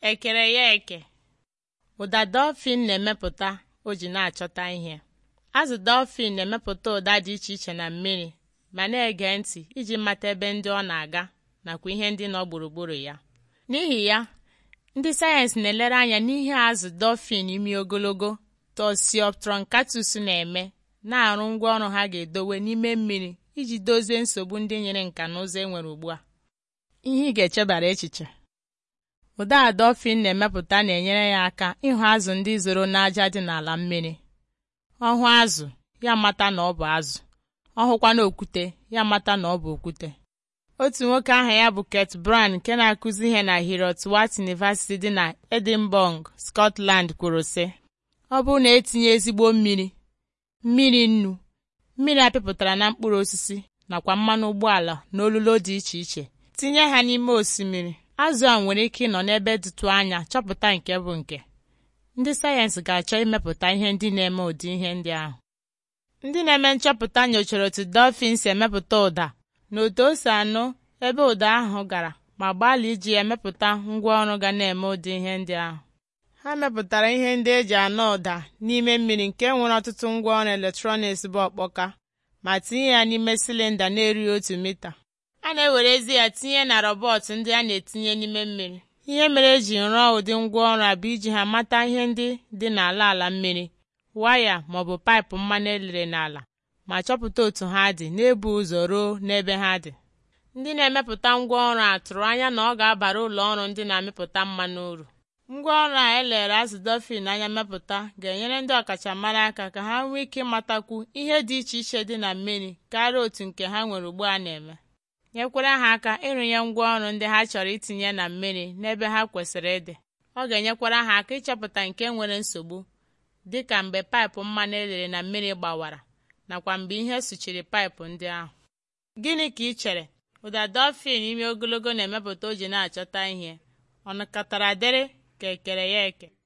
ekere ya eke ụda dolphin na-emepụta o ji na-achọta ihe azụ dolphin na-emepụta ụda dị iche iche na mmiri ma na-ege ntị iji mata ebe ndị ọ na-aga nakwa ihe ndị nọ gburugburu ya n'ihi ya ndị sayensị na-elere anya n'ihe azụ dolphin imi ogologo Tosiopteroncatus na-eme na-arụ ngwaọrụ ha ga-edowe n'ime mmiri iji dozie nsogbu ndị nyere nka na ụzọ enwere ugbu a ihe ị ga-echebara echiche ụda a dolphin na-emepụta na-enyere ya aka ịhụ azụ ndị zoro n'aja dị n'ala mmiri ọhụ azụ ya mata na ọ bụ azụ ọ hụkwana okwute ya mata na ọ bụ okwute otu nwoke aha ya bụ Kurt Brown nke na-akụzi ihe na Heriot-Watt University dị na Edinburgh, Scotland kwuru sị ọ bụrụ na etinye ezigbo mmiri mmiri nnu mmiri apịpụtara na mkpụrụ osisi nakwa mmanụ ụgbọala na olulo dị iche iche tinye ha n'ime osimiri azụ a nwere ike ịnọ n'ebe dịtụ anya chọpụta nke bụ nke ndị sayensị ga-achọ imepụta ihe ndị na-eme ụdị ihe ndị ahụ ndị na-eme nchọpụta nyochara otu dolphin si emepụta ụda na otu o si anụ ebe ụda ahụ gara ma gbalịa iji ya mepụta ngwaọrụ ga na-eme ụdị ihe ndị ahụ ha mepụtara ihe ndị eji anụ ụda n'ime mmiri nke nwere ọtụtụ ngwaọrụ eletrọniks bụ ọkpọka ma tinye ya n'ime silinda na-erughị otu mita a na-ewerezi ya tinye na rọbọt ndị a na-etinye n'ime mmiri ihe mere eji rụọ ụdị ngwaọrụ a bụ iji ha mata ihe ndị dị n'ala ala mmiri waya maọbụ paịpụ mmanụ elere n'ala ma chọpụta otu ha dị na-ebu ụzọ ruo n'ebe ha dị ndị na-emepụta ngwaọrụ a tụrụ anya na ọ ga-abara ụlọ ọrụ ndị na-amịpụta mmanụ uru ngwaọrụ a elere azụ dolphin anya mepụta ga-enyere ndị ọkachamara aka ka ha nwee ike ịmatakwu ihe dị iche iche dị na mmiri karịa otu nke ha nwere ugbu a na-eme nyekwara ha aka ịrụnye ngwaọrụ ndị ha chọrọ itinye na mmiri n'ebe ha kwesịrị ịdị ọ ga-enyekwara ha aka ịchọpụta nke nwere nsogbu dị ka mgbe paịpụ mmanụ elere na mmiri gbawara nakwa mgbe ihe suchiri paịpụ ndị ahụ gịnị ka ị chere ụda dolphin imi ogologo na-emepụta o ji na-achọta ihe ọ nakọtara dịrị ka ekere ya eke